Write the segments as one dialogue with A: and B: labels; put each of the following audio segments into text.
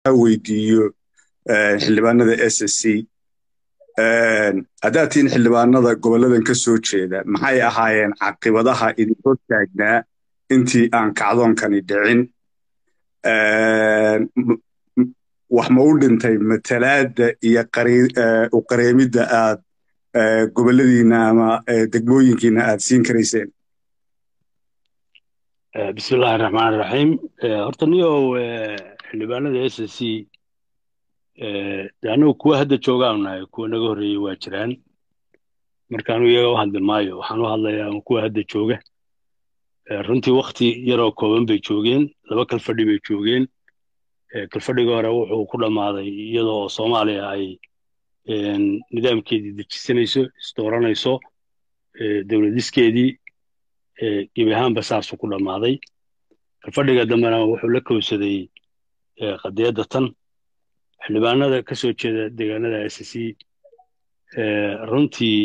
A: weydiiyo xildhibaanada s s c haddaad tihiin xildhibaanada goboladan ka soo jeeda maxay ahaayeen caqibadaha idin hor taagnaa intii aan kacdoonkani dhicin wax ma u dhintay matalaadda iyo u qareemidda aad goboladiina ama degmooyinkiina aad siin karayseen
B: bismillahi raxmaan raxiim horta niyow xildhibaanada s s c de annagu kuwa hadda joogaanu nahay kuwa naga horreeyey waa jiraan markaanu iyaga u hadli maayo waxaan u hadlayaa kuwa hadda jooga runtii wakti yaroo kooban bay joogeen laba kalfadhi bay joogeen kalfadhiga hore wuxuu ku dhammaaday iyadoo soomaaliya ay nidaamkeedii dejisanayso isdooranayso dowladiskeedii gebi ahaanba saasuu ku dhammaaday kalfadhiga dambena wuxuu la kowsaday qadiyadda tan xildhibaanada ka soo jeeda deegaanada s c runtii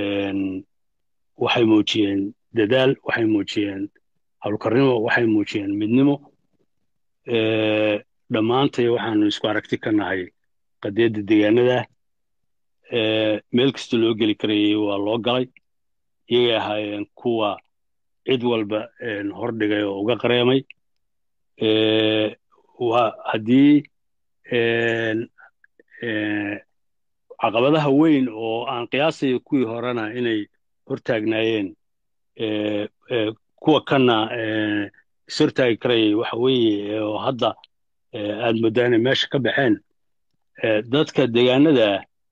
B: waxay muujiyeen dadaal waxay muujiyeen howlkarnimo waxay muujiyeen midnimo dhammaantay waxaanu isku aragti ka nahay qadiyadda deegaanada meel kasta loo geli karayay waa loo galay iyagay ahaayeen kuwa cid walba hordhigay oo uga qareemay haddii caqabadaha weyn oo aan qiyaasayo kuwii horena inay hortaagnaayeen kuwa kana ishortaagi karayay waxa weeye oo hadda aad mooddaa inay meesha ka baxeen dadka deegaanada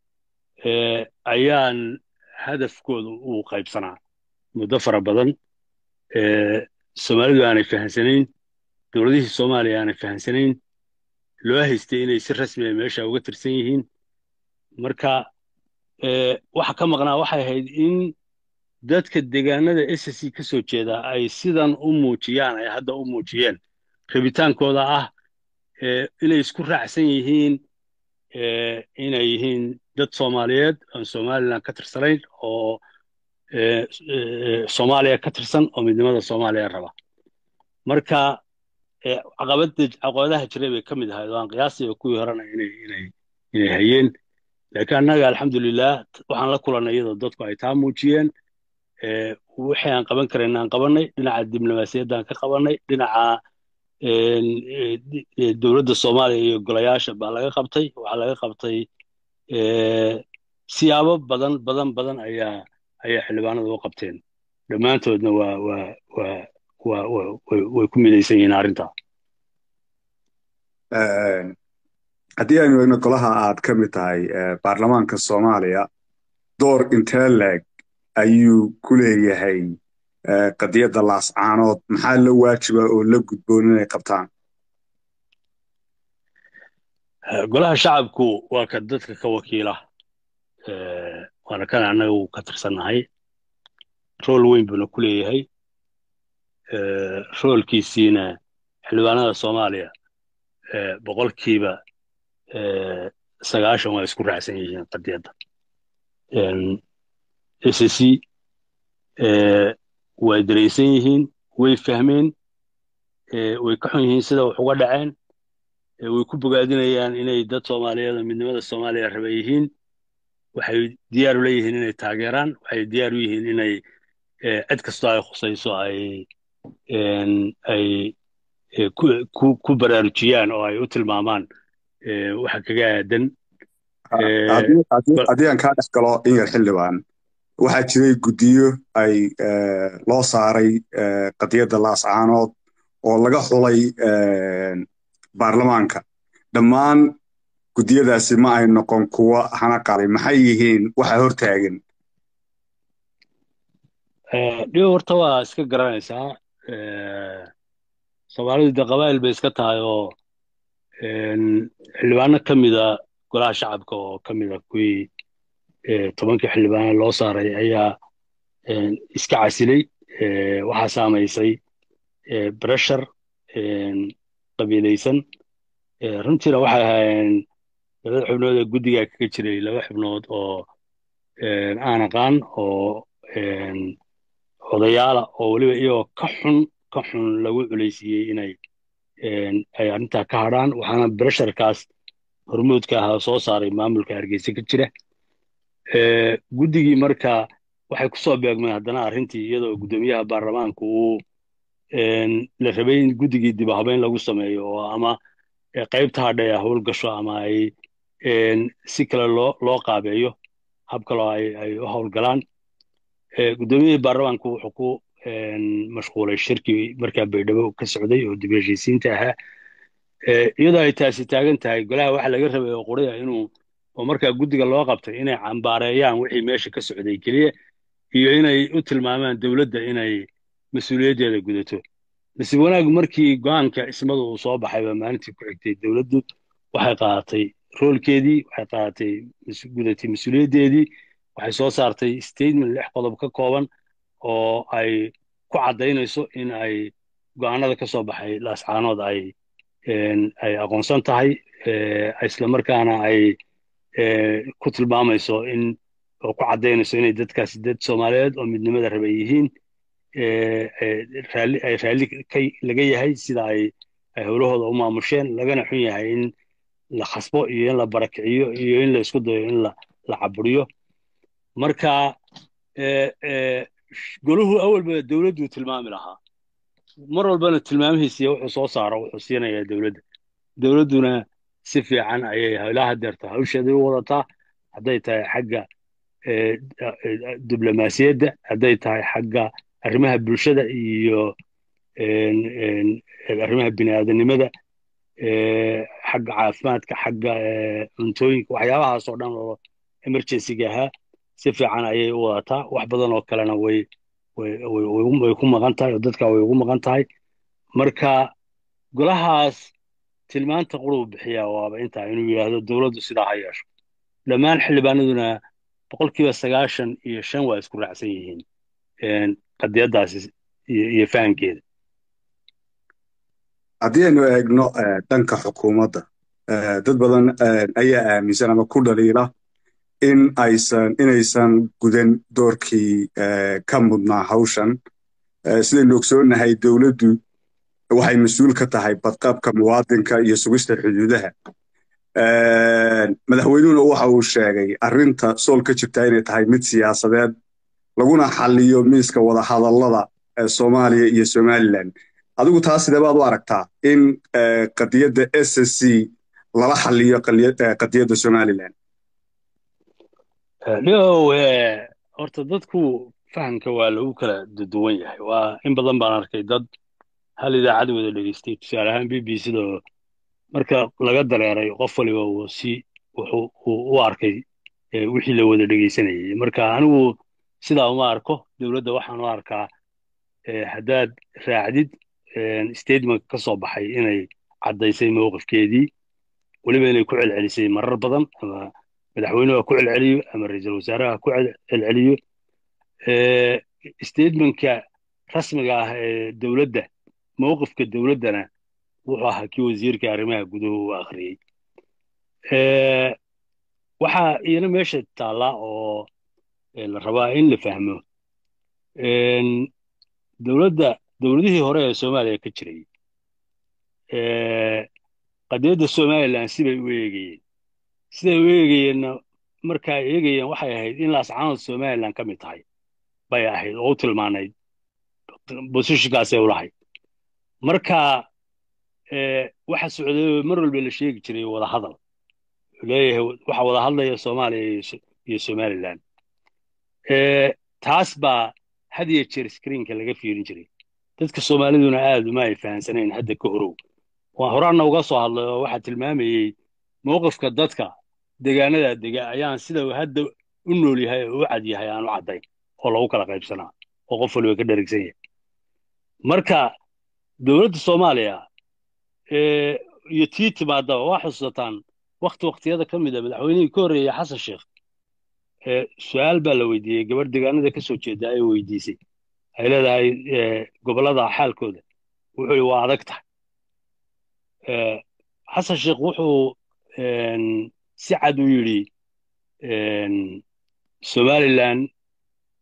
B: ayaan hadafkooda uu qaybsanaa muddo fara badan soomaalidu aanay fahamsanayn dowladihii soomaaliya aanay fahamsanayn loo haystay inay si rasmiya meesha uga tirsan yihiin marka waxa ka maqnaa waxay ahayd in dadka deegaanada s c ka soo jeeda ay sidan u muujiyaan ay hadda u muujiyeen rabitaankooda ah inay isku raacsan yihiin inay yihiin dad soomaaliyeed aan somalilan ka tirsanayn oo soomaaliya ka tirsan oo midnimada soomaaliya raba marka caqabadaha jiray bay ka mid ahayd oo aan qiyaasaya kuwii horena inay hayeen laakiin annaga alxamdulilah waxaan la kulannay iyadoo dadku ay taa muujiyeen wixii aan qaban karayna aan qabannay dhinaca diblomaasiyaddaan ka qabannay dhinaca dowladda soomaaliya iyo golayaasha baa laga qabtay waxaa laga qabtay siyaabo badan badan badan ayaa ayaa xildhibaanada u qabteen dhammaantoodna waa waa waa waa way ku midaysan yihiin arrintaa
A: haddii aynu eegno golaha aad ka mid tahay baarlamaanka soomaaliya door intee leeg ayuu ku leeyahay qadiyadda laascaanood maxaa la waajiba oo la gudboon inay qabtaan
B: golaha shacabku waa ka dadka ka wakiila waana kan annagu ka tirsannahay rool weyn buuna ku leeyahay roolkiisiina xildhibaanada soomaaliya boqolkiiba sagaashan waa isku raacsan yihiin qadiyadda s c way daraysan yihiin way fahmeen way ka xun yihiin sida wax uga dhaceen way ku bogaadinayaan inay dad soomaaliyeed oo midnimada soomaaliya raba yihiin waxay diyaar u leeyihiin inay taageeraan waxay diyaar u yihiin inay cid kastoo ay khusayso ay ay ku baraarujiyaan oo ay u tilmaamaan waxa kaga aadan
A: haddii aan kaa dhex galo in yar xildhibaan waxaa jiray guddiyo ay loo saaray qadiyadda laascaanood oo laga xulay baarlamaanka dhammaan guddiyadaasi ma ay noqon kuwa hana qaaday maxay yihiin waxa hortaagan
B: dhibo horta waa iska garanaysaa soomaalidu de qabaa'il bay iska tahay oo xildhibaano ka mida golaha shacabka oo ka mida kuwii tobankii xildhibaana loo saaray ayaa iska casilay waxaa saamaysay breshar qabiilaysan runtiina waxay ahaayeen labada xubnood ee guddigaa kaga jiray laba xubnood oo aan aqaan oo odayaala oo weliba iyagoo ka xun ka xun lagu culaysiiyey inay ay arrintaa ka hadhaan waxaana bresharkaas hormuudka ahaa soo saaray maamulka hargeysa ka jira guddigii marka waxay ku soo beegmeen haddana arrintii iyadoo guddoomiyaha baarlamaanka uu la rabay in guddigii dib habeyn lagu sameeyo oo ama qaybta hadhay a howl gasho ama ay si kale loo loo qaabeeyo hab kaloo ay ay u howlgalaan guddoomiyihii baarlamaanku wuxuu ku mashquulay shirkii markaa baydhabo ka socday oo dib heshiisiinta ahaa iyadoo ay taasi taagan tahay golaha waxa laga rabay oo quriya inuu oo markaa guddiga loo qabtay inay cambaareeyaan wixii meesha ka socday keliya iyo inay u tilmaamaan dowladda inay mas-uuliyaddeeda gudato nasiib wanaag markii go-aanka ismadu uu soo baxayba maalintii ku xigtay dowladdu waxay qaadatay roolkeedii waxay qaadatay gudatay mas-uuliyaddeedii waxay soo saartay statement lix qodob ka kooban oo ay ku caddaynayso in ay go-aanada ka soo baxay laascaanood ay ay aqoonsan tahay islamarkaana ay ku tilmaamayso in oo ku caddaynayso inay dadkaasi dad soomaaliyeed oo midnimada rabay yihiin raalli ay raalli ka laga yahay sida ay ay howlahooda u maamusheen lagana xun yahay in la khasbo iyo in la barakiciyo iyo in la isku dayo in la la caburiyo marka goluhu awalba dowladdu tilmaami lahaa mar walbana tilmaamihiisiiyo wuxuu soo saaro wuxuu siinayaa dowladda dowladduna si fiican ayay howlaha deerta hawsheeday u wadataa hadday tahay xagga diblomaasiyadda hadday tahay xagga arrimaha bulshada iyo arrimaha bini'aadanimada xagga caafimaadka xagga cuntooyinka waxyaabahaas oo dhan oo emergencyga ahaa si fiican ayay u wadataa wax badan oo kalena way way ku maqan tahay oo dadka way ugu maqan tahay marka golahaas tilmaanta quruu bixiyaa waaba intaa inuu yidhaahdo dowladdu sidaa ha yeesho dhammaan xildhibaanaduna boqolkiiba sagaashan iyo shan waa isku raacsan yihiin qadiyaddaasi iyo fahamkeeda
A: haddii aynu eegno dhanka xukuumadda dad badan ayaa aaminsan ama ku dhaliila in aysan inaysan gudan doorkii ka mudnaa hawshan sidaynu ogsoonnahay dowladdu waxay mas-uul ka tahay badqabka muwaadinka iyo sugista xuduudaha madaxweynuhuna waxa uu sheegay arrinta sool ka jirta inay tahay mid siyaasadeed laguna xaliyo miiska wadahadallada soomaaliya iyo somalilan adigu taas sidee baad u aragtaa in qadiyadda s s c lala xaliyo qadiyadda somalilan
B: dhiow horta dadku fahamka waa lagu kala duwan yahay waa in badan baan arkay dad hal idaacad wada dhegeystay tusaale ahaan b b cda marka laga dareeray qof waliba uu si wuxuu u arkay wixii la wada dhegeysanayay marka anigu sidaa uma arko dowladda waxaan u arkaa haddaad raacdid statement ka soo baxay inay caddaysay mowqifkeedii weliba inay ku celcelisay marar badan ama madaxweynuhu ha ku celceliyo ama ra-iisul wasaaraha ha ku celceliyo statementka rasmiga ah ee dowladda mowqifka dowladdana wuxuu ahaa kii wasiirka arrimaha guduhu uu akhriyey waxaa iyana meesha taallaa oo la rabaa in la fahmo dowladda dowladihii hore ee soomaaliya ka jiray qadiyadda somalilan sibay u eegayeen siday u eegayeenna marka ay eegayeen waxay ahayd in laascaanood somalilan ka mid tahay bay ahayd oo u tilmaanayd bosishinkaasay ulahayd marka waxa socday mar walba la sheegi jiray wadahadal leeyahay waxa wada hadlaya soomaaliya iyo somalilan taas baa had iyo jeer screenka laga fiirin jiray dadka soomaaliduna aad uma ay fahansanayn hadda ka horow waa horaanna uga soo hadlay oo waxaa tilmaamayey mowqifka dadka degaanada dega ayaan sida hadda u nool yahay oo u cad yahay aan u caddayn oo lagu kala qaybsanaa oo qof waliba ka dherigsan yahay marka dowladda soomaaliya iyo tii timaadaba waa xusuusataan wakti waktiyada ka mid a madaxweynihii ka horreeyey xasan sheekh su-aal baa la weydiiyey gabadh degaanada ka soo jeeda ay weydiisay ay leedahay gobollada xaalkooda wuxuu yidhi waa adag tahay xasan sheekh wuxuu si cad u yidhi somalilan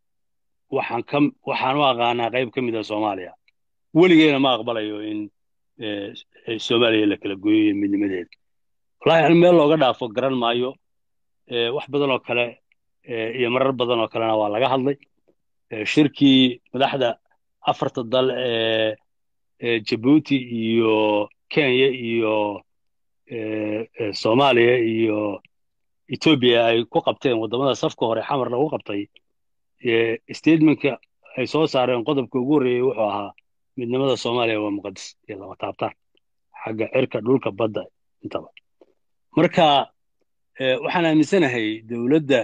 B: waxaan ka waxaan u aqaanaa qayb ka mid a soomaaliya weligeena ma aqbalayo in soomaaliya la kala gooyay midnimadeeda wallahi ani meel looga dhaafo garan maayo wax badan oo kale iyo marar badan oo kalena waa laga hadlay shirkii madaxda afarta dal ee jabuuti iyo kenya iyo soomaaliya iyo etoobiya ay ku qabteen waddamada safka hore xamar lagu qabtay statementka ay soo saareen qodobka ugu horreeyey wuxuu ahaa midnimada soomaaliya waa muqadis iyo lama taabtaan xagga cirka dhulka badda intaba marka waxaan aaminsanahay dowladda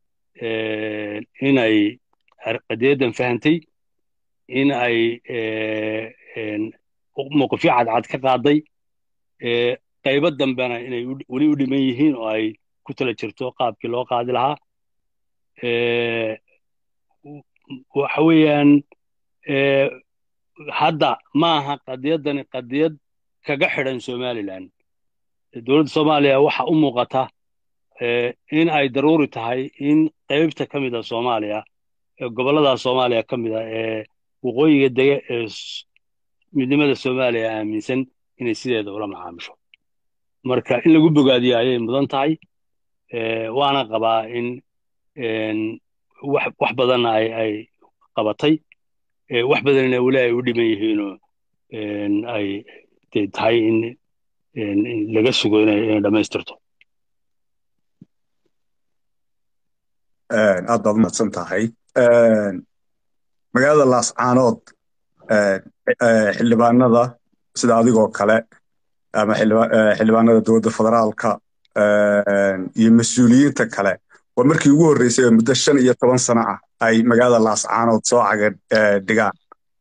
B: inay qadiyadan fahantay in ay mowqifyo cadcad ka qaaday qaybo dambena inay weli u dhiman yihiin oo ay ku tala jirto qaabkii loo qaadi lahaa waxa weeyaan hadda ma aha qadiyadani qadiyad kaga xidhan somalilan dowladda soomaaliya waxa u muuqata in ay daruuri tahay in qaybta ka mid a soomaaliya gobollada soomaaliya ka mid a ee waqooyiga dege ee midnimada soomaaliya aaminsan inay sideeda ula macaamisho marka in lagu bogaadiyo ayay mudan tahay waana qabaa in wax badanna ay qabatay wax badanna weli ay u dhiman yihiinoo ay tahay in laga sugo inay dhammaystirto
A: aad baad umadsan tahay magaalada laascaanood xildhibaanada sida adigoo kale ama xildhibaanada dowladda federaalka iyo mas-uuliyiinta kale waa markii ugu horreysay oo muddo shan iyo toban sano ah ay magaalada laascaanood soo caga dhigaan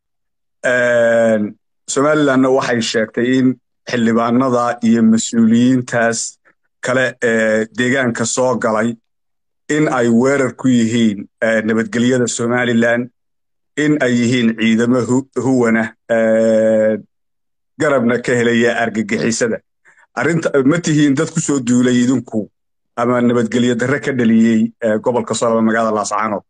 A: somalilandna waxay sheegtay in xildhibaanada iyo mas-uuliyiintaas kale ee deegaanka soo galay in ay weerar ku yihiin nabadgelyada somalilan in ay yihiin ciidamo huwana garabna ka helaya argagixisada arrinta ma tihiin dad ku soo duulay idinku ama nabadgelyo darre ka dhaliyey gobolka solaba magaalada laascaanood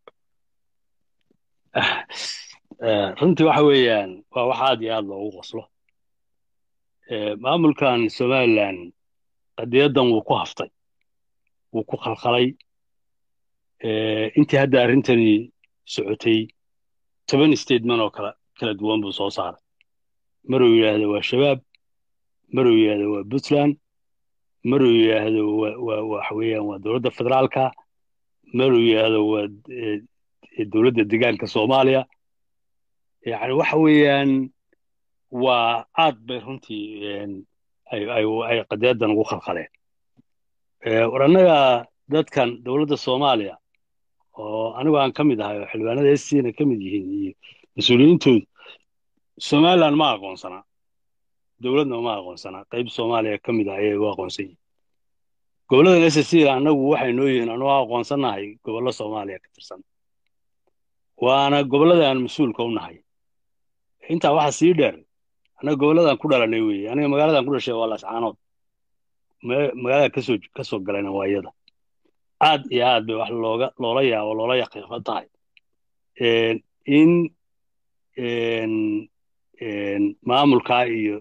B: runtii waxa weeyaan waa wax aad iyo aad loogu qoslo maamulkan somalilan qadiyadan wuu ku haftay wuu ku khalkhalay intii hadda arrintani socotay toban statement oo kala kala duwan buu soo saaray maruu yidhaahdo waa shabaab maruu yidhaahdo waa puntland maruu yidhaahdo waxa weeyaan waa dowladda federaalka maruu yidhaahdo waa dowladda deegaanka soomaaliya yani waxa weeyaan waa aad bay runtii ay qadiyadan ugu khalkhaleen war annaga dadkan dowladda soomaaliya oo anigu aan ka mid ahay oo xildhibaanada scna ka mid yihiin iyo mas-uuliyiintoodu somaliland ma aqoonsanaa dowladna ma aqoonsanaa qayb soomaaliya ka mid ah ayay u aqoonsan yihiin goboladan ssc annagu waxay noo yihiin anuu aqoonsannahay gobollo soomaaliya ka tirsan waana gobollada aan mas-uulka u nahay intaa waxa sii dheer annaga gobolladan ku dhalanay weeye aniga magaaladan ku dhashay waa laascaanood magaalada kasoo ka soo galayna waa iyada aad iyo aad bay wax looga loola yaabo loola yaqiiqo tahay in maamulkaa iyo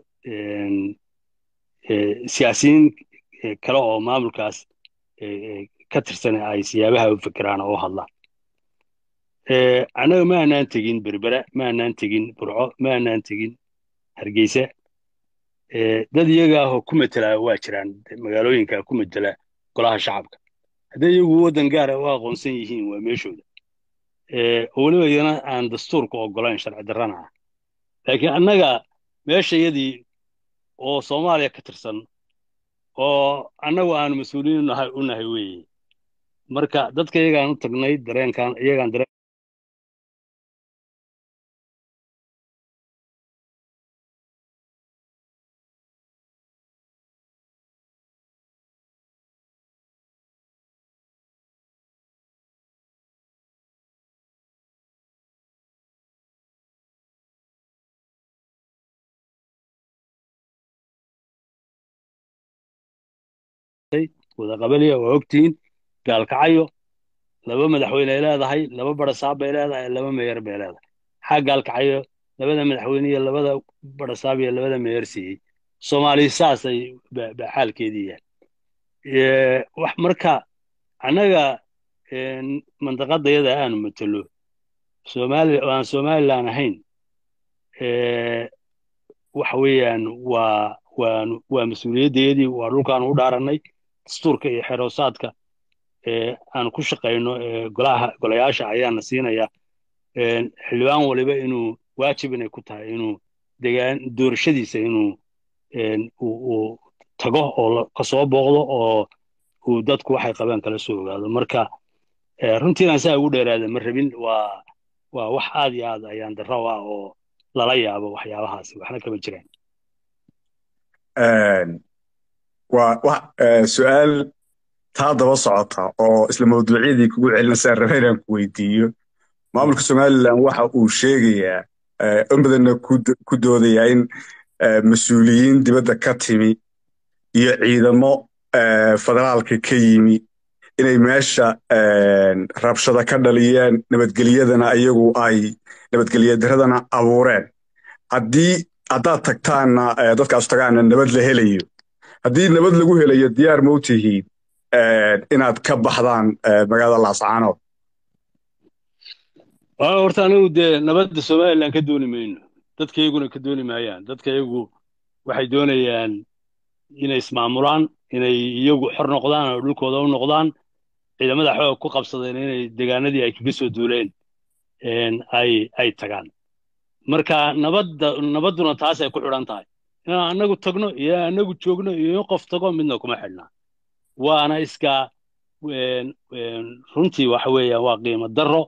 B: siyaasiyiin kale oo maamulkaas ka tirsan ay siyaabaha u fikiraan oo u hadlaan annaga ma aanaan tegin berbera ma aanaan tegin burco ma aanaan tegin hargeysa dad iyaga ahoo ku matela waa jiraan magaalooyinka ku matela golaha shacabka hadday iyagu waddan gaara u aqoonsan yihiin waa meeshooda oo weliba iyana aan dastuurka ogolayn sharci darrana ah laakiin annaga meeshayadii oo soomaaliya ka tirsan oo annagu aanu mas-uuliyiin nahay u nahay weeye marka dadka iyagaan u tagnay dareenkan iyagaan dareen wada qabaliya waa ogtihiin gaalkacayo laba madaxweyne ay leedahay laba barasaab bay leedahay laba meeyar bay leedahay xaa gaalkacayo labada madaxweyne iyo labada barasaab iyo labada meyer siiyey soomaali saasay ba xaalkeedii yahay wax marka annaga mandaqadayada aanu matelo somaali aan somalilan ahayn waxa weeyaan waa waan waa mas-uuliyaddeedii waa dhulkaanu u dhaarannay dastuurka iyo xeroosaadka aan ku shaqayno golaha golayaasha ayaana siinaya xildhibaan waliba inuu waajib inay ku tahay inuu degaan doorashadiisa inuu uu tago oo kasoo booqdo oo uu dadku waxay qabaan kala soo ogaado marka runtiinaan saa ugu dheeraada ma rabin waa waa wax aad iyo aad ayaan darro ah oo lala yaabo waxyaabahaasi waxna kama jiraan
A: waa su-aal taa daba socota oo isla mawduucyadii kugu celinaysaa raba inaan ku weydiiyo maamulka somalilan waxa uu sheegayaa in badanna ku doodayaa in mas-uuliyiin dibadda ka timi iyo ciidamo federaalka ka yimi inay meesha rabshada ka dhaliyeen nabadgelyadana iyagu ay nabadgelyadarradana abuureen haddii haddaad tagtaanna dadkaas tagaanna nabad la helayo haddii nabad lagu helayo diyaar ma u tihiin inaad ka baxdaan magaalada laascaanood
B: horta anigu dee nabadda somalilan ka dooni mayno dadkayguna ka dooni maayaan dadkaygu waxay doonayaan inay ismaamulaan inay iyagu xor noqdaan oo dhulkooda u noqdaan ciidamada xoog ku qabsadeen inay degaanadii ay kaga soo duuleen ay ay tagaan marka nabadda nabadduna taasay ku xidhan tahay inaan annagu tagno iyo annagu joogno iyo in qof tago midna kuma xidhna waana iska runtii waxa weeyaan waa qiimo darro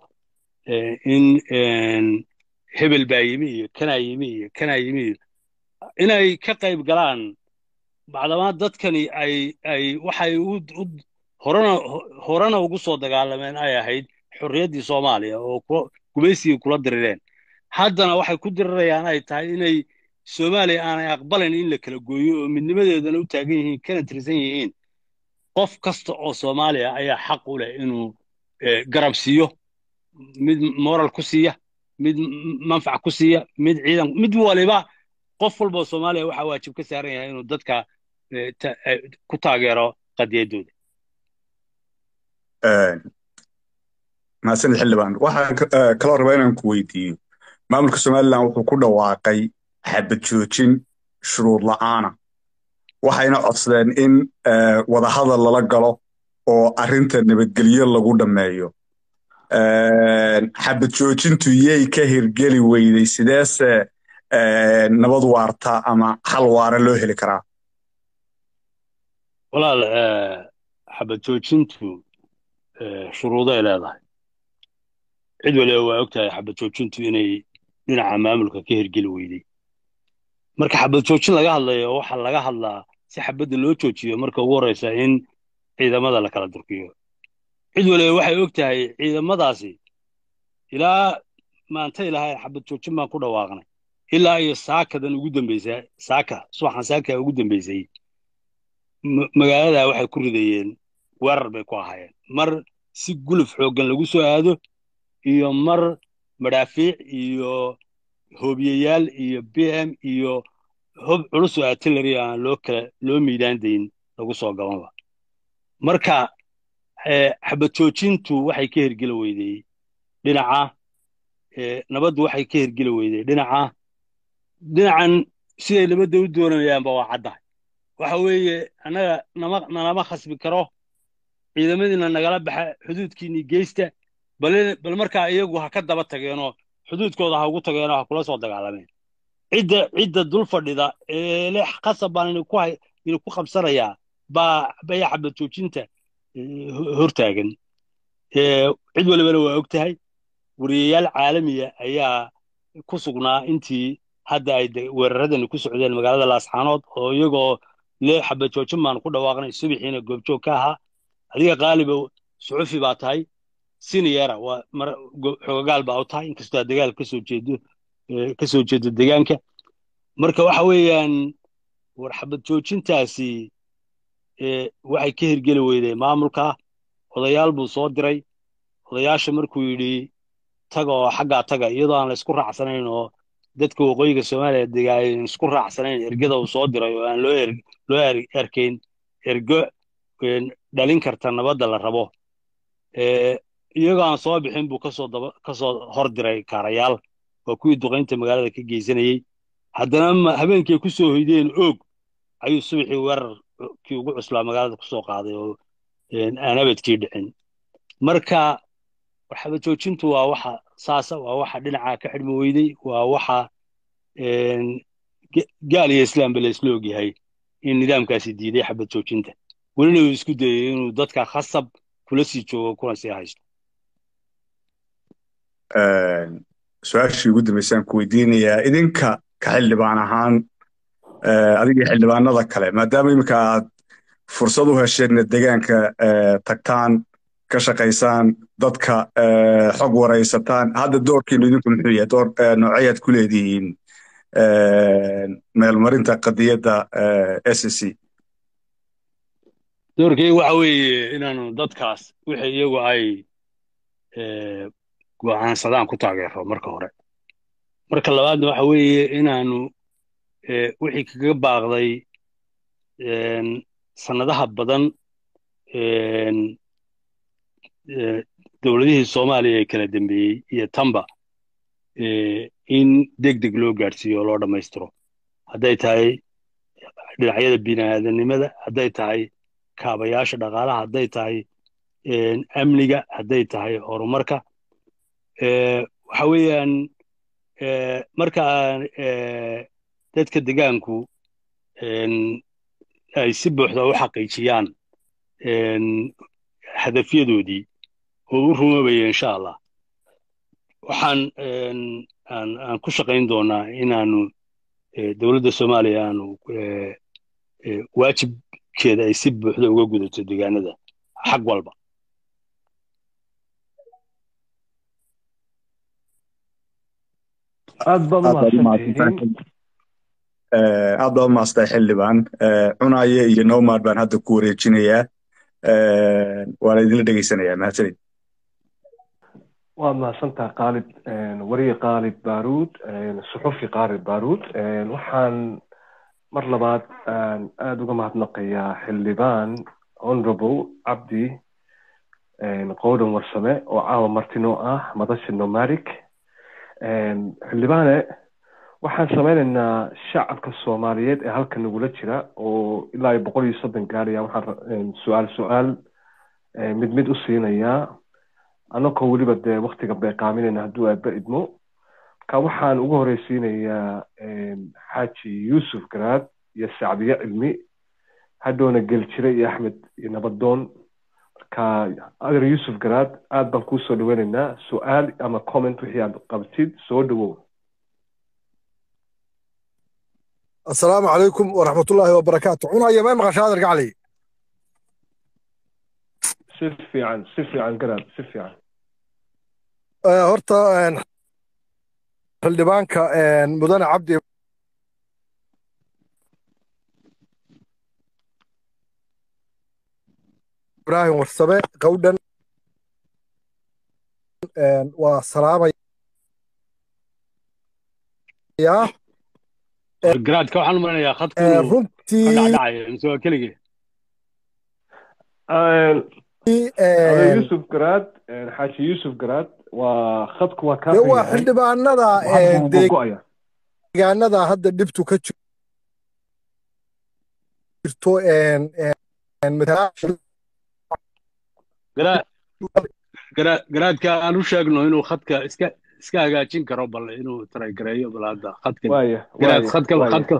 B: in hebel baa yimi iyo kanaa yimi iyo kanaa yimi iyo inay ka qayb galaan bacdamaa dadkani ay ay waxay u horena horena ugu soo dagaalameen ay ahayd xorriyaddii soomaaliya oo gumaysigii kula dirireen haddana waxay ku dirirayaan ay tahay inay soomaaliya aanay aqbalayn in la kala gooyo oo midnimadeedana u taagan yihiin kana tirsan yihiin qof kasta oo soomaaliya ayaa xaq u leh inuu garab siiyo mid moral ku siiya mid manfac ku siiya mid ciidan mid waliba qof walboo soomaaliya waxaa waajib ka saaran yahay inuu dadka ku taageero qadiyaddooda
A: mahadsanid xildhibaan waxaan kaloo rabaa inaan ku weydiiyo maamulka somalilan wuxuu ku dhawaaqay xabad joojin shuruud la'aana waxayna codsadeen in wadahadal lala galo oo arrinta nabadgelyo lagu dhammeeyo xabad joojintu yay ka hirgeli weyday sideese nabad waarta ama xal waara loo heli karaa
B: walaal xabad joojintu shuruuday leedahay cid waliba waa og tahay xabad joojintu inay dhinaca maamulka ka hirgeli weyday marka xabad joojin laga hadlayo waxaa laga hadlaa si xabadda loo joojiyo marka ugu horreysa in ciidamada la kala durkiyo cid waliba waxay og tahay ciidamadaasi ilaa maanta ilahay xabad joojin baan ku dhawaaqnay ilaa iyo saakadan ugu dambaysa saaka subaxan saaka ugu dambaysay magaalada waxay ku ridayeen weerar bay ku ahaayeen mar si guluf xooggan lagu soo aado iyo mar madhaafiic iyo hoobiyayaal iyo b m iyo hob culus oo artillery aan loo kala loo miidaan dayn lagu soo gabanba marka xabad joojintu waxay ka hirgeli weydey dhinaca nabaddu waxay ka hirgeli weydey dhinaca dhinacan siday nabadda u doonayaanba waa caddahay waxa weeye annaga nama nalama khasbi karo ciidamadiina nagala baxa xuduudkiinii geysta bal markaa iyagu ha ka daba tageenoo xuduudkooda ha ugu tageenoo ha kula soo dagaalameen cidda cidda dul fadhida ee le qasab baan idinku qabsanayaa baa baya xabad joojinta hortaagan cid walibana waa og tahay wariyayaal caalamiya ayaa ku sugnaa intii hadda ay weeraradani ku socdeen magaalada laascaanood oo iyagoo le xabad joojin baan ku dhawaaqnay subaxiina goobjoog ka ahaa adiga qaaliba suxufi baa tahay siniyera waa xogagaal baa u tahay inkastoo aad dagaal kasoo jeedo kasoo jeedo degaanka marka waxa weeyaan war xabad joojintaasi waxay ka hirgeli weyday maamulka odayaal buu soo diray odayaasha markuu yidhi taga oo xaggaa taga iyadoo aan la isku raacsanayn oo dadka waqooyiga soomaaliya dega ayn isku raacsanayn ergada uu soo diray oo aan loo loo erkayn ergo dhalin karta nabadda la rabo iyagoo aan soo bixin buu kasoo daba kasoo hor diray kaarayaal waa kuwii duqaynta magaalada ka geysanayey haddana habeenkii ku soo hoydeen oog ayuu subaxii weerarkii ugu cuslaa magaalada kusoo qaaday oo aan abadkii dhicin marka waxaba joojintu waa waxa saasa waa waxa dhinaca ka xidhmi weyday waa waxa gaal iyo islaamba la isla ogyahay in nidaamkaasi diiday xabad joojinta welina uu isku dayay inuu dadka khasab kula sii joogo kuna sii haysto
A: su-aashii ugu dambaysaan ku weydiinayaa idinka ka xildhibaan ahaan adigii xildhibaanada kale maadaama iminka aad fursad u hesheen degaanka tagtaan ka shaqaysaan dadka xog waraysataan hadda doorkiinu idinku muxuu yahay door nooceyaad ku leedihiin meelmarinta qadiyadda s c
B: doorkayga waxa weeye inaanu dadkaas wixii iyagu ay go'aansadaan ku taageero marka hore marka labaadna waxa weeye inaanu wixii kaga baaqday sannadaha badan dowladihii soomaaliya ee kala dambeeyey iyo tamba in deg deg loo gaadhsiiyo oo loo dhammaystiro hadday tahay dhinacyada bini'aadanimada hadday tahay kaabayaasha dhaqaalaha hadday tahay amniga hadday tahay horumarka waxa weeyaan marka dadka degaanku ay si buuxda u xaqiijiyaan hadafyadoodii oo u rumoobaya insha allah waxaan aan ku shaqayn doonaa inaanu dowladda soomaaliya aanu waajibkeeda ay si buuxda uga gudato degaanada xag walba
C: aad baad umahadsantihiin
A: aad baad umahadsantay xildhibaan cunaye iyo nomad baan hadda ku wareejinayaa waana idinla dhegeysanayaa mahadsanid
C: waad mahadsantaha kaalid wariye kaalid baruud suxufi kaalid baruud waxaan mar labaad aada uga mahadnaqayaa xildhibaan honorable cabdi qowdan warsame oo caawa martino ah madasha nomadic xildhibaane waxaan samaynaynaa shacabka soomaaliyeed ee halka nagula jira oo ilaa iyo boqol iyo soddon gaaraya waxaan su-aal su-aal mid mid u siinayaa annagoo weliba dee waktiga beeqaaminayna hadduu aaba idmo marka waxaan ugu horeysiinayaa xaaji yuusuf garaad iyo sacdiye cilmi hadhowna geljire iyo axmed iyo nabadoon marka adeer yuusuf garaad aad baan kuu soo dhaweynaynaa su-aal ama comment wixii aad qabtid soo dhawow
D: asalaamu calaykum waraxmatullaahi wabarakaatu cunaya may maqashaa adeer gacli
C: si fiican si fiican garaad si fiican
D: horta xildhibaanka mudane cabdi ibrahim warsame qawdhan waa salaamaya
B: garaadka waxaan u maranayaa khadku
D: runtii
B: dhacdhacayo mise waa keligii
C: yuusuf garaad xaaji yuusuf garaad waa khadku waa kaa
D: waa xildhibaanada
C: go-aya
D: deegaanada hadda dhibtu ka jirto
B: garaadka aan u sheegno inuu khadka iska iska hagaajin karo bal inuu taragareeyo bal hadda khadka
C: waya
B: garaad khadka khadka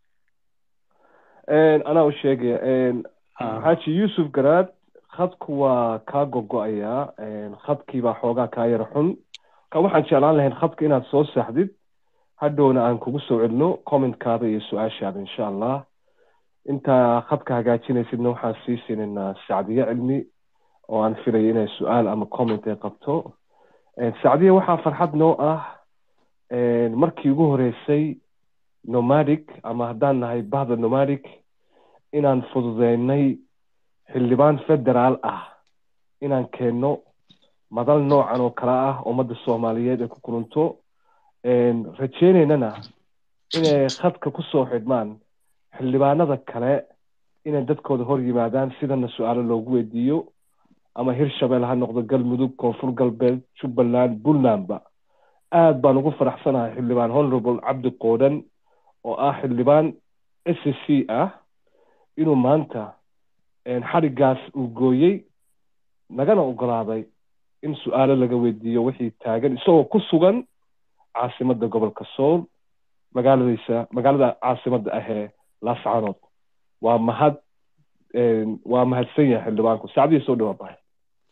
C: anaa u sheegaya xaaji yuusuf garaad khadku waa kaa gogo-ayaa khadkiibaa xoogaa kaa yara xun marka waxaan jeclaan lahayn khadka inaad soo saxdid hadhowna aan kugu soo celino commentkaada iyo su-aashaada insha allah intaa khadka hagaajinaysidna waxaan sii siinaynaa sacdiye cilmi oo aan filayo inay su-aal ama comment ay qabto sacdiye waxaa farxad noo ah markii ugu horeysay nomadic ama haddaan nahay bahda nomadic inaan fududeynay xildhibaan federaal ah inaan keenno madal noocan oo kale ah ummadda soomaaliyeed ay ku kulunto rajeynaynana inay khadka ku soo xidhmaan xildhibaanada kale inay dadkooda hor yimaadaan sidana su-aalo loogu weydiiyo ama hirshabelle ha noqdo galmudug koonfur galbeed jubbaland puntlandba aad baan ugu faraxsanahay xildhibaan honorable cabdi qoodhan oo ah xildhibaan s c ah inuu maanta xadhigaas uu gooyey nagana ogolaaday in su-aalo laga weydiiyo wixii taagan isagoo ku sugan caasimadda gobolka sool magaaladiisa magaalada caasimadda ahee laascanood waa mahad waa mahadsan yahay xildhibaanku saacdihii soo dhawaa bahay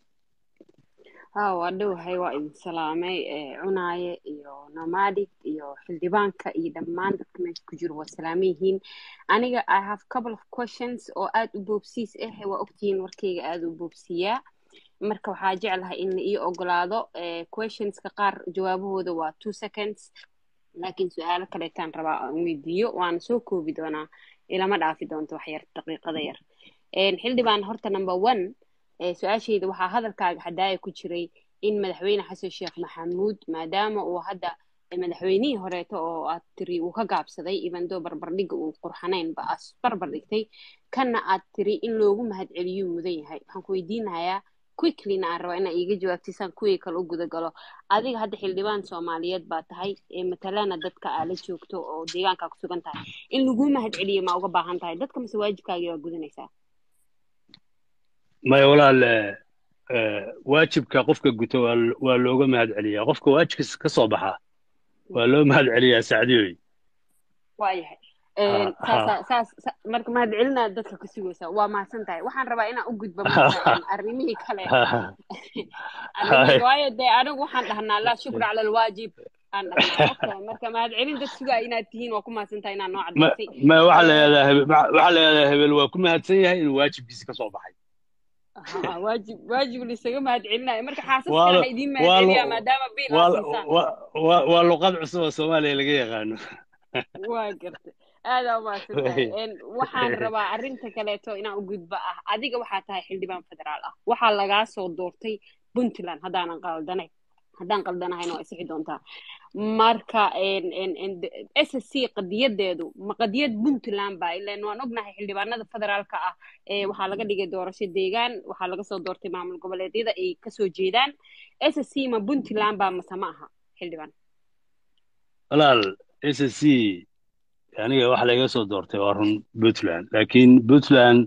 E: ha waa dhowahay waa idin salaamay cunaaye iyo nomadic iyo xildhibaanka iyo dhammaan dadka meesha ku jiro waa salaaman yihiin aniga i have couple of questions oo aad u boobsiis ah waa ogtihiin warkayga aad u boobsiiyaa marka waxaa jeclahay in la ii ogolaado questionska qaar jawaabahooda waa two seconds laakiin su-aalo kaleetaan rabaa aan weydiiyo waana soo koobi doonaa ilama dhaafi doonto wax yar daqiiqada yar xildhibaan horta number one su-aashayda waxaa hadalkaaga hadaaya ku jiray in madaxweyne xasan sheekh maxamuud maadaama uu hadda madaxweynihii horeeto oo aad tiri uu ka gaabsaday ibandoo barbardhiga uu qurxanaynba as barbar dhigtay kanna aad tiri in loogu mahadceliyuu mudan yahay waxaan ku weydiinayaa quicklyna aan rabaa inaa iiga jawaabtisaan kuwii kale u gudagalo adiga hadda xildhibaan soomaaliyeed baa tahay matalana dadka aa la joogto oo deegaankaa ku sugan tahay in laguu mahadceliyo ma uga baahan tahay dadka mase waajibkaagii waa gudanaysaa
B: maya walaal waajibka qofka guto waa looga mahad celiyaa qofka waajibkiis ka soo baxa waa loo mahad celiyaa sacdiyoy
E: waayahay saas marka mahad celinaa dadka ka sugaysaa waa mahadsan tahay waxaan rabaa inaan u gudbo arrimihii kale waayo dee anigu waxaan dhahnaa laa shukra cala alwaajib aan dhahnaa marka mahad celin dad sugaa inaad tihiin waa ku mahadsan tahay inaan noo cadaysay
B: ma waxaa la yidhahdaa waxaa la yidhahdaa hebel waa ku mahadsan yahay inuu waajibkiisa ka soo baxay
E: waajib waajib lisaga mahad celinayo marka xaasaskana idiin mahad celiyaa maadaama biil aad siisaan
B: waa luqad cusub oo soomaaliya laga yaqaano
E: waa garta aadaa umahadsantahay waxaan rabaa arrinta kaleeto inaan u gudbo ah adiga waxaa tahay xildhibaan federaal ah waxaa lagaa soo doortay puntland haddaanan qaldanayn haddaan qaldanahayn waa isixi doontaa marka s c qadiyadeedu ma qadiyad puntland ba ilan waan ognahay xildhibaanada federaalka ah waxaa laga dhigay doorasho deegaan waxaa laga soo doortay maamul goboleedyada ay kasoo jeedaan s c ma puntland ba mase ma aha xildhibaan
B: walaal s c aniga waxa laga soo doortay waa run puntland laakiin puntland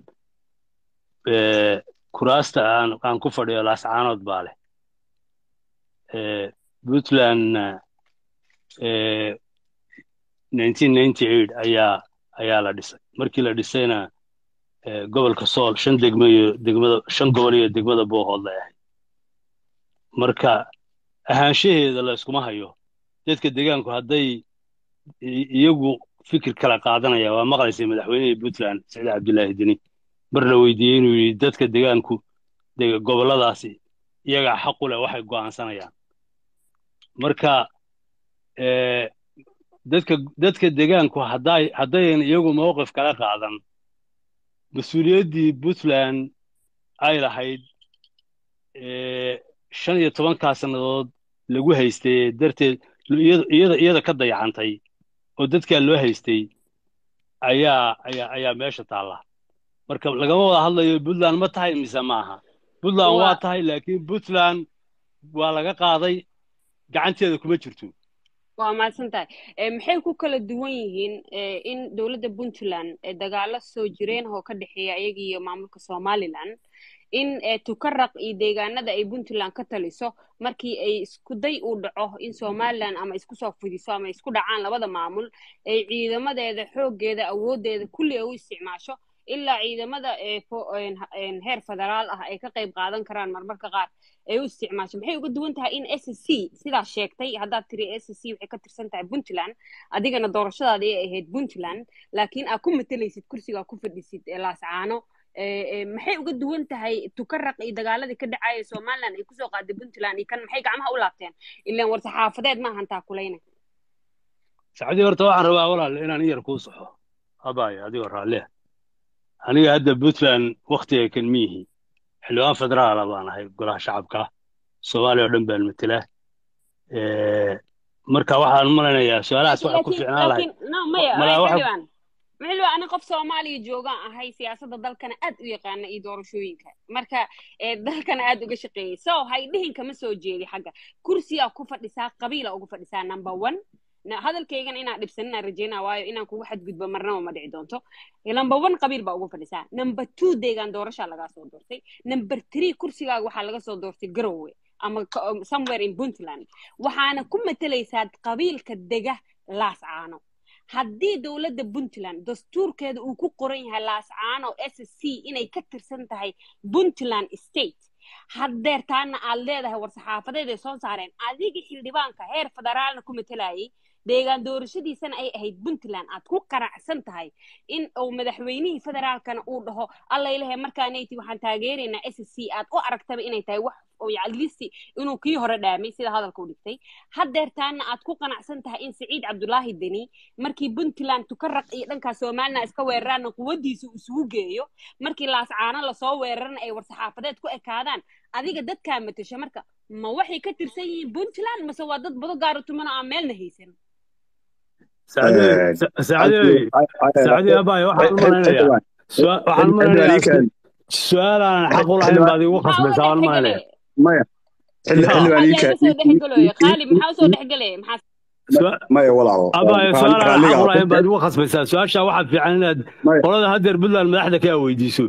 B: kuraasta aan aan ku fadhiyo laascaanood baa leh puntlandna ayaa ayaa la dhisay markii la dhisayna gobolka sool shan degmo iyo degmada shan gobol iyo degmada boohood lay ahayd marka ahaanshaheeda la iskuma hayo dadka deegaanku hadday iyagu fikir kala qaadanaya waa maqlaysay madaxweynihii puntland saciid cabdillaahi deni mar la weydiiyey inuu yidhi dadka deegaanku gobolladaasi iyagaa xaqu leh waxay go'aansanayaan marka dadka dadka deegaanku hadday haddayan iyagu mowqif kala qaadan mas-uuliyaddii puntland ay lahayd shan iyo tobankaa sannadood lagu haystay darteed iyada iyada ka dayacantay oo dadkaa loo haystay ayaa ayaa ayaa meesha taalla marka lagama wada hadlayo puntland ma tahay mise ma aha puntland waa tahay laakiin puntland waa laga qaaday gacanteeda kuma jirto
E: waa mahadsan tahay maxay ku kala duwan yihiin in dowladda puntland dagaalo soo jireen oo ka dhexeeya iyaga iyo maamulka somaliland in tukaraq iyo deegaanada ay puntland ka taliso markii ay iskuday uu dhaco in somaliland ama isku soo fidiso ama isku dhacaan labada maamul ay ciidamadeeda xooggeeda awooddeeda kulli ay u isticmaasho ilaa ciidamada heer federaal ah ay ka qayb qaadan karaan marmarka qaar ay u isticmaasho maxay uga duwan tahay in s c sidaa sheegtay haddaad tiri s c waxay ka tirsan tahay puntland adigana doorashadaada ay ahayd puntland laakiin aad ku matalaysid kursigaa ku fadhisid laascaano maxay uga duwan tahay tukaraq iyo dagaaladii ka dhacaya somaliland ay kusoo qaaday puntland iyo kan maxay gacmaha u laabteen ilaan war saxaafadeed ma ahan taakulayna
B: sacdii horta waxaan rabaa walaal inaan yar kuu saxo abaayo adigoo raalliya aniga hadda puntland waktiga kan miyihi xildhibaan federaala baan ahay golaha shacabka soomaaliya oo dhan baan matela marka waxaan u malaynayaa su-aalahaas waxa ku
E: laakiin
B: fiicnaan lahayd
E: laakiin no maya
B: malaa
E: ay
B: waxa
E: xildhibaan xildhibaan ani qof soomaaliya joogaan ahay siyaasadda dalkana aad u yaqaana iyo doorashooyinka marka ee dalkana aad uga shaqeeyay so hay dhihin kama soo jeedi xagga kursiyaa ku fadhisaa qabiila ugu fadhisaa number one na- hadalkaygan inaan dhibsaninaan rajeynaa waayo inaan kugu xadgudbo marnaba ma dhici doonto number one qabiil baa ugu fadhisaa number two deegaan doorashaa lagaa soo doortay number three kursigaaga waxaa laga soo doortay garowe ama ka- um, somewhere in puntland waxaana ku matalaysaa qabiilka dega laascaano haddii dowladda puntland dastuurkeeda uu ku qoran yahay laascaano s c inay ka tirsan tahay puntland state haddeertaana aad leedahay war-saxaafadeed ay soo saareen adiga xildhibaanka heer federaalna ku matalayay deegaan doorashadiisana ay ahayd puntland aad ku qanacsan tahay in uu madaxweynihii federaalkana uu dhaho allailahe markaanayti waxaan taageeraynaa s c aad u aragtaba inay tahay wax oo yaclisi inuu kii hore dhaamay sida hadalka u dhigtay haddeertaana aad ku qanacsan tahay in siciid cabdulaahi deni markii puntland tukaraq iyo dhankaa somalilan iska weeraraana quwadiisa uu isugu geeyo markii laascaano lasoo weerarana ay war-saxaafadeed ku ekaadaan adiga dadkaa matasha marka ma waxay ka tirsan yihiin puntland mase waa dad bado gaaro tumano aan meelna haysan
B: sacadey sacadey sacadey abaayo waxaan u malaynayaa su- waxaan u malaynayaa su-aal aanan xaq u lahayn baad igu
E: maxaa
B: khasbaysaa waan u
E: usoo
B: malaynaya
E: dhexgelaya
A: maya xilli
E: maxaa
A: xildhibaan
E: yaa iga soo dhexgelooya qaali maxaa usoo dhexgelaya maxaa
B: Su-
A: maya walaalo
B: abaayo su-aal aanan xaq u lahayn baad
A: raalliga
B: igu khasbaysaa su-aasha waxaa fiican inaad
A: maya
B: qolada haddeer puntland madaxda kaa weydiiso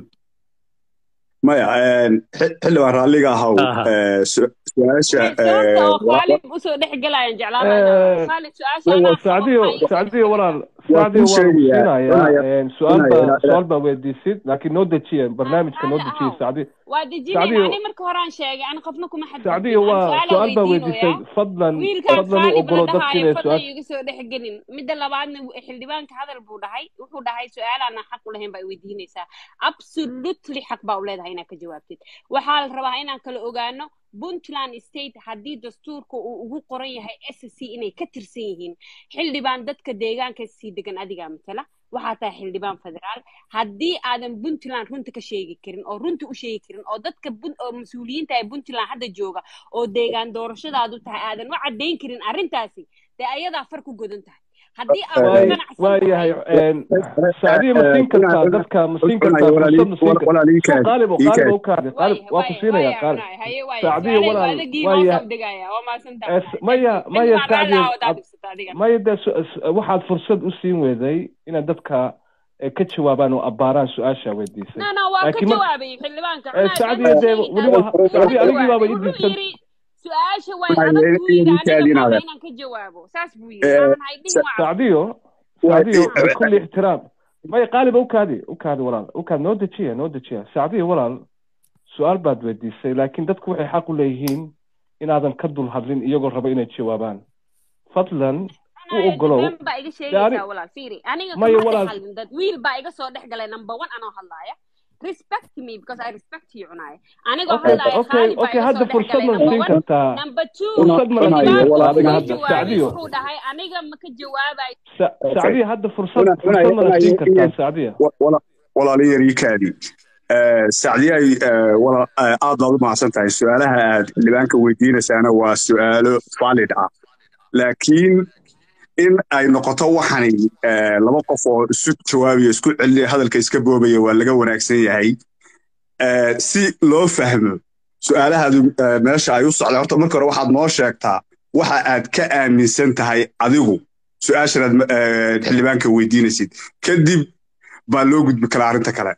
A: maya xi- xildhibaan raalliga ahaw
B: aha
A: eh, su- su-aasha
E: sababta oo
A: eh, wa-
E: qaali usoo dhexgelayaan jeclaan lahaa qaali su-aasha anaa qabo
C: sacdiyo
E: maxaa iga soo
C: sacdiyo walaal
A: waa
C: sacdiyo
A: kuu
C: waan
A: sheegayaa
C: siinayaa
A: cunaya
C: su-aal
A: cunaya
C: baa
A: ila- ila-
C: su-aal baa weydiisid laakiin noo dejiye barnaamijka noo
E: raalli
C: dejiye
E: ahow
C: sacdi
E: waa dejinayna
C: sacdiyo
E: ani marka horaan sheegay ani qofna kuma xadgudbin
C: sacdiyo
E: ani
C: waa
E: su-aalaa
C: su-aal baa
E: weydiinoyaa
C: weydiisay fadlan
E: wiilkaan
C: fadlan u
E: qaali
C: ogolo
E: bala
C: dadka
E: dhahaayo
C: inay
E: fadlan
C: su-aal
E: iga soo dhexgelin midda labaadna w- xildhibaanka hadal buu dhahay wuxuu dhahay su-aalaana xaq u lahayn baa weydiinaysaa absolutely xaq baa u leedahay inaad ka jawaabtid waxaa la rabaa inaan kala ogaano puntland state haddii dastuurka uu ugu qoran yahay s c inay ka tirsan yihiin xildhibaan dadka deegaanka sii degan adigaa matala waxaa tahay xildhibaan federaal haddii aadan puntland runta ka sheegi karin oo runta u sheegi karin oo dadka Pun- oo mas-uuliyiinta ee puntland hadda jooga oo deegaan doorashadaadu tahay aadan u caddayn karin arrintaasi dee ayadaa far ku godan tahay haddii aad ku
C: waay
E: ganacsan
C: waayahay
E: tahay
C: sacdiyo ma siin kartaa dadka ma siin kartaa fursad ma siin kartaa
A: walaalikaadi
C: qaalibo qaalibo u kaadi qaalib
E: waaya
C: waa ku
E: waaya
C: siinaya
E: waaya
C: qaalib
E: cunaay haye waaya
C: sacdiyo
E: su-aalay
C: walaal
E: adagii
C: waaya
E: hoos u degaya waa maasantaa
C: Es- maya maya
E: xildhibaan raalli
C: sacdiyo
E: ah wadaa
C: ad-
E: dhibsata adiga
C: maya dee su- s- waxaad fursad u siin weeday inaad dadka eh, ka jawaabaan oo abbaaraan su-aasha weydiisay
E: no no waa ka
C: laakiin mar
E: jawaabayay xildhibaanka
C: eh,
E: cunaay
C: sacdiyo
E: been
C: dee
E: sheegi
C: weliba
E: taas
C: ha-
E: wuu ka
C: sacdiyo anigii baaba
E: jawaabay
C: ii
E: wuxuu
C: diibsan
E: yidhi su-aasha way
A: Waaya,
E: adag buu yidhi aniga
A: idinkaadii
E: maaba
A: inaada.
E: inaan ka jawaabo saas buu yidhi
A: Eh,
E: maahan haydhihin
A: sa-
E: waa cad
C: sacdiyo
A: waa-
C: sacdiyo bikulli ixtiraam maya qaaliba u kaadi u kaadi walaal u kaadi noo dejiya noo dejiya sacdiyo walaal su-aal baad weydiisay laakiin dadku waxay xaq u leeyihiin inaadan ka dul hadlin iyagoo raba inay jawaabaan fadlan u
E: Anaa
C: ogolow
E: been baa iga
C: dee ani
E: sheegaysaa walaal fiiri aniga
C: maya
E: kama dhex
C: walaal
E: hadlin dad wiil baa iga soo dhex galay number one anoo hadlaaya respect me because I respect you cunaay anigoo
C: okay
E: hadlaaya
C: okay
E: khaalid baa
C: okay
E: iga
C: hadda
E: soo dhex
C: fursad
E: galay
C: ma
E: number
C: siin
E: one
C: kartaa
E: number two
A: Una-
C: fursad ma la
A: cunayo,
C: siiyo
A: walaal-
C: adiga
E: wuu
C: hadda
E: jawaabay
C: sacdiyo
E: wuxuu dhahay aniga ma ka jawaabayo
C: Sa-
A: Okay.
C: sacdiyo hadda fursad
A: Una-
C: fursad
A: una-
C: ma la
A: una-
C: siin
A: i-
C: kartaa
A: i-
C: sacdiyo
A: wa- wala- walaalo yarikaadi sacdiyay walaal eh, aad baad u mahadsan tahay su-aalaha aad xildhibaanka weydiinaysaana waa su-aalo valid ah laakiin in ay noqoto waxani eh, laba qof oo isu jawaabaya isku celinaya hadalka iska boobaya waa laga wanaagsan yahay Eh, si loo fahmo su-aalahaadu eh, meesha ay u socdaan horta marka hore waxaad noo sheegtaa waxa aad ka aaminsan tahay adigu su-aashanaad eh, xildhibaanka weydiinaysid kadib baa loo gudbi karaa arrinta kale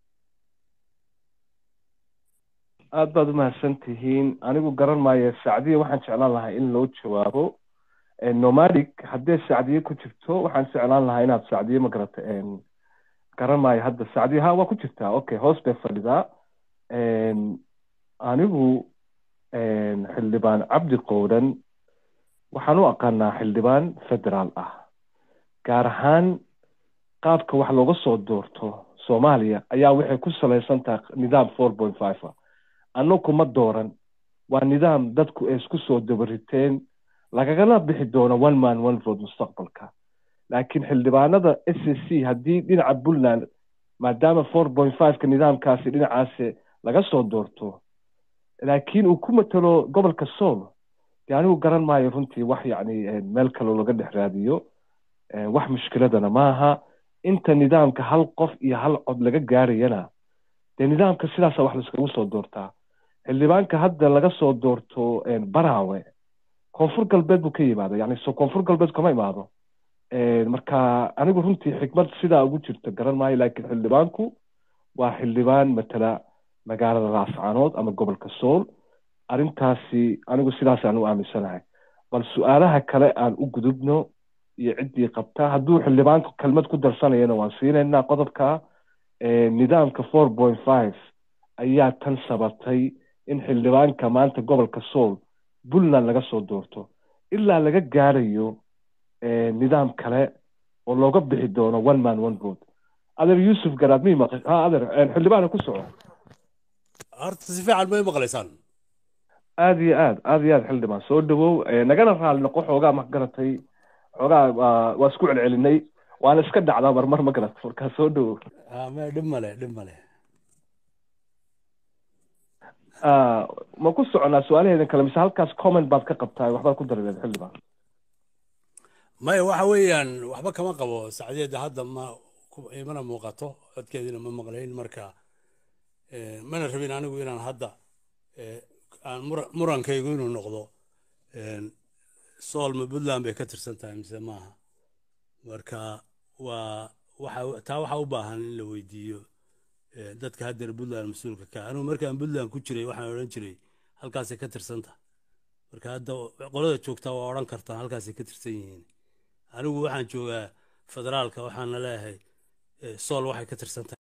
C: aad baad u mahadsan tihiin anigu garan maayo sacdiya waxaan jeclaan lahaa in loo jawaabo Eh, nomadic haddee sacdiye ku jirto waxaan jeclaan lahaa inaad sacdiye ma garata en, garan maayo hadda sacdiye ha waa ku jirtaa okay hoos bay fadhidaa En, anigu en, xildhibaan cabdi qowdhan waxaan u aqaanaa xildhibaan federaal ah gaar ahaan qaabka wax looga soo doorto soomaaliya ayaa waxay ku salaysan tahay nidaam four point five ah annagu ma dooran waa nidaam dadku ay isku soo dabariteen lagagala bixi doono one man one vote mustaqbalka laakiin xildhibaanada s c haddii dhinaca puntland maadaama four point five-ka nidaamkaasi dhinacaasi laga soo doorto laakiin uu ku matalo gobolka sool dee anigu garan maayo runtii wax yacni meel kaloo laga dhex raadiyo wax mushkiladana maaha inta nidaamka hal qof iyo hal cod laga gaarayana dee nidaamka sidaasa wax laiskagu soo doortaa xildhibaanka hadda laga soo doorto baraawe koonfur galbeed buu ka yimaada yani so koonfur galbeed kama imaado marka anigu runtii xikmad sidaa ugu jirta garan maayo laakiin xildhibaanku waa xildhibaan matala magaalada raascaanood ama gobolka sool arrintaasi anigu sidaasaan u aaminsanahay bal su-aalaha kale aan u gudubno iyo ciddii qabtaa hadduu xildhibaanku kelmad ku darsanayana waan siinaynaa qodobka nidaamka four point five ayaa tan sabatay in xildhibaanka maanta gobolka sool puntland laga soo doorto ilaa laga gaarayo nidaam kale oo looga bixi doono one man one vote adeer yuusuf garaad mi maq ha adeer xildhibaana ku soco
F: horta si fiican may maqlaysaan
C: aada iyo aad aada iyo aad xildhibaan soo dhawow nagana raali noqo xoogaa ma garatay xoogaa waa isku celcelinay waana iska dhacdaa marmar ma garat markaa soo dhawow
F: me dhib male dhib male
C: ma ku soconaa su-aalaheedan kale mise halkaas comment baad ka qabtaa waxbaad ku dardeed xildhibaan
F: maya waxa weeyaan waxba kama qabo sacdeeda hadda ma imana muuqato codkeediina ma maqlayn marka mana rabin anigu inaan hadda aan murankaygu inuu noqdo sool ma puntland bay ka tirsan tahay mise maaha marka waa waxa taa waxaa u baahan in la weydiiyo dadka haddeer puntland mas-uulka ka anigu markaan puntland ku jiray waxaan odhan jiray halkaasay ka tirsan tahay marka hadda qolada joogtaa waa odhan kartaan halkaasay ka tirsan yihiin anigu waxaan joogaa federaalka waxaana leeyahay sool waxay ka tirsan tahay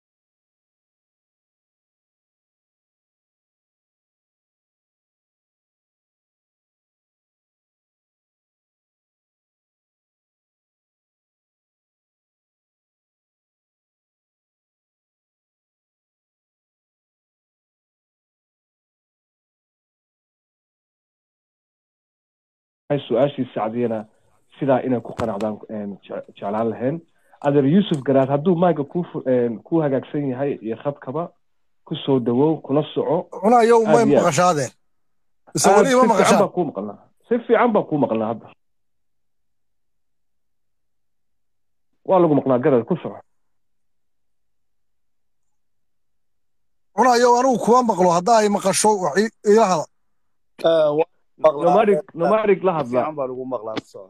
C: su-aashii sacdiyana sidaa inay ku qanacdaan jeclaan lahayn adeer yuusuf garaad hadduu maaga ku ku hagaagsan yahay iyo khadkaba ku soo dhawow kula soco
D: cunayo umay maqashaadeen mise weli ima maqashaan
C: baa kuu maqlnaa si fiican baa kuu maqlnaa hadda waa lagu maqlaa garaad ku soco
D: cunayo anigu kuma maqlo haddaa ay maqasho wax ila hada
C: nomadic nomadic la hadla
G: baa lagu maqlaa soo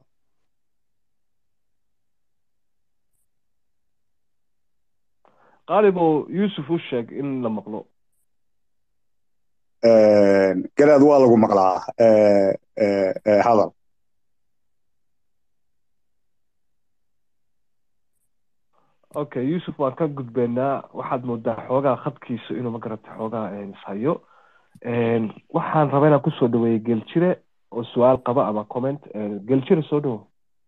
C: qaalibow yuusuf u sheeg in la maqlo
A: garaad waa lagu maqlaa hadal
C: okay yuusuf waan ka gudbeynaa waxaad moodaa xoogaa khadkiisu inuu ma garata xoogaa ishayo waxaan rabaa inaan kusoo dhaweeyey geeljire oo su-aal qaba ama comment geeljire soo dhawo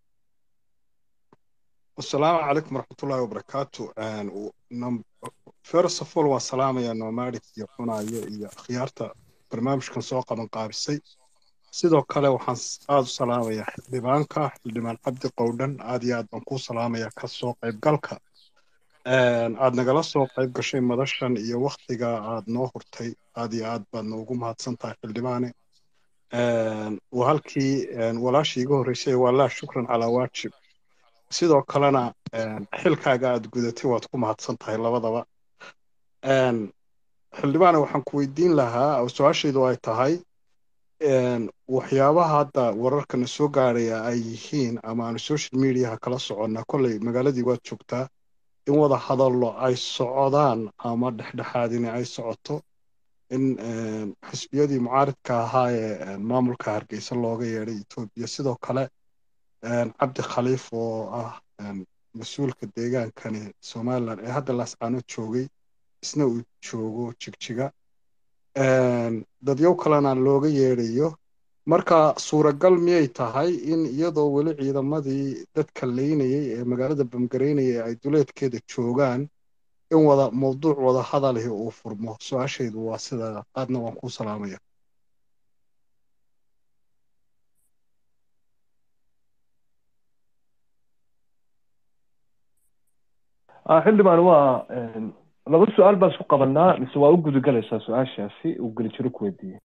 H: asalaamu calaykum waraxmatullaahi wabarakaatu first of all waan salaamayaa nomadic iyo cunayo iyo akhyaarta barnaamijkan soo qaban qaabisay sidoo kale waxaan aada u salaamayaa xildhibaanka xildhibaan cabdi qowdhan aad iyo aad baan kuu salaamayaa ka soo qaybgalka aad nagala soo qayb gashay madashan iyo waktiga aad noo hurtay aad iyo aad baad noogu mahadsan tahay xildhibaane waa halkii walaashii iga horreysay waa laa shukran calaa waajib sidoo kalena xilkaaga aad gudatay waad ku mahadsan tahay labadaba xildhibaane waxaan ku weydiin lahaa oo su-aashaydu ay tahay waxyaabaha hadda wararkana soo gaaraya ay yihiin ama aanu social mediaha kala soconnaa kolley magaaladii waad joogtaa in wada hadallo ay socdaan ama dhexdhexaadini ay socoto in xisbiyadii mucaaridka ahaa ee maamulka hargeysa looga yeedhay etoobiya sidoo kale cabdi khaliif oo ah mas-uulka deegaankani somalilan ee hadda laascaano joogay isna uu joogo jigjiga dadyow kalena looga yeedhayo marka suuragal miyay tahay in iyadoo weli ciidamadii dadka leynayay ee magaalada bamgaraynaya ay duleedkeeda joogaan in wada mawduuc wada hadalihi uu furmo su-aashaydu waa sida aadna waan kuu salaamaya
C: xildhibaan waa laba su-aal baan isku qabanaa mise waa u gudagelaysaa su-aashaasi uu gelijiro ku weydiiyey